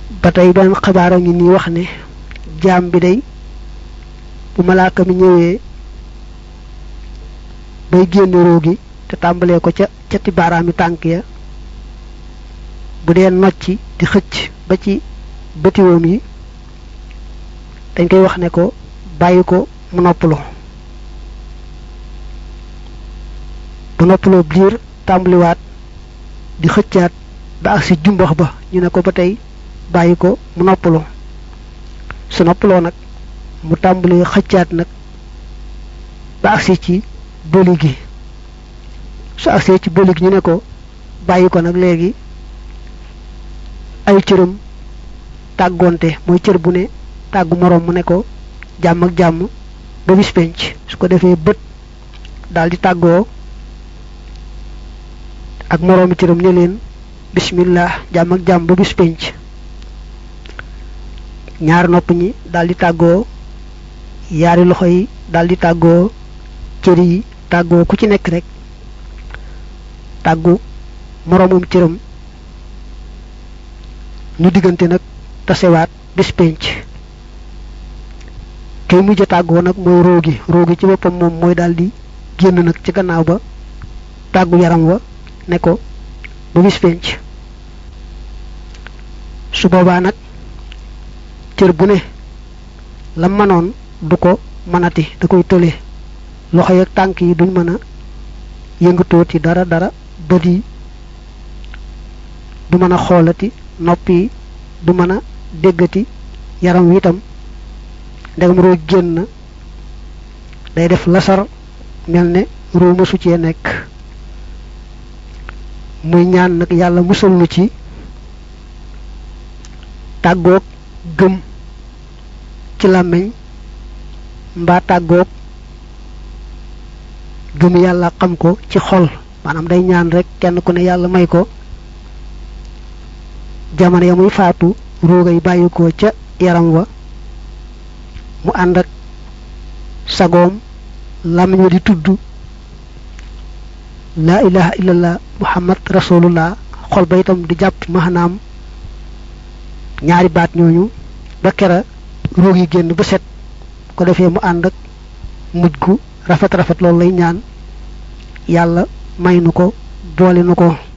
ba tey benn xabaara ngi nii wax ne jaam bi day bu malaaka mi ñëwee bay génn ruu gi te tàmbalee ko ca cati baaraami tànk ya bu dee nocci di xëcc ba ci bëtiwoom yi dañ koy wax ne ko bàyyi ko mu noppalu bu noppaloo biir tàmbaliwaat di xëccaat ba ak si jumbax ba ñu ne ko ba tey bàyyi ko mu noppalu su noppaloo nag mu tàmbali xëccaat nag ba agsi ci bëli gi su agsee ci bëli gi ñu ne ko bàyyi ko nag léegi ay cëram tàggoonte mooy cër bu ne tàggu moroom mu ne ko jàmm ak jàmm ba bis penc su ko defee bët daal di tàggoo ak moroomi cëram ne leen bismillah jàmm ak jàmm ba bis penc ñaari nopp ñi daal di tàggoo yaari loxo yi daal di tàggoo cër yi tàggoo ku ci nekk rek tàggu moroomum cëram ñu diggante nag tasewaat bis penc kay mujj tàggoo nag mooy roogi roogi ci boppam moom mooy daal di génn nag ci gannaaw ba tàggu yaram wa ne ko ba bis penc su boobaa nag cër bu ne la manoon du ko mënati da koy tële loxo yi ak tànk yi duñ mën a yëngatooti dara dara bët yi du mën a xoolati nopp yi du mën a déggati yaram wi itam ndegam roo génn day def lasar mel ne roo mësu cee nekk muy ñaan nag yàlla musal nu ci tàggoog gëm ci làmmiñ mbaa tàggoog gëm yàlla xam ko ci xol maanaam day ñaan rek kenn ku ne yàlla may ko jamono ya muy faatu roogay bàyyi ko ca yaram wa mu ànd ak sagoom làmmiñ wa di tudd laa ilaha illallah muhammad rasulullah xol ba itam di jàpp maanaam ñaari baat ñooñu ba kera roog yi génn ba set ko defee mu ànd ak mujj gu rafet rafet loolu lay ñaan yàlla may nu ko boole nu ko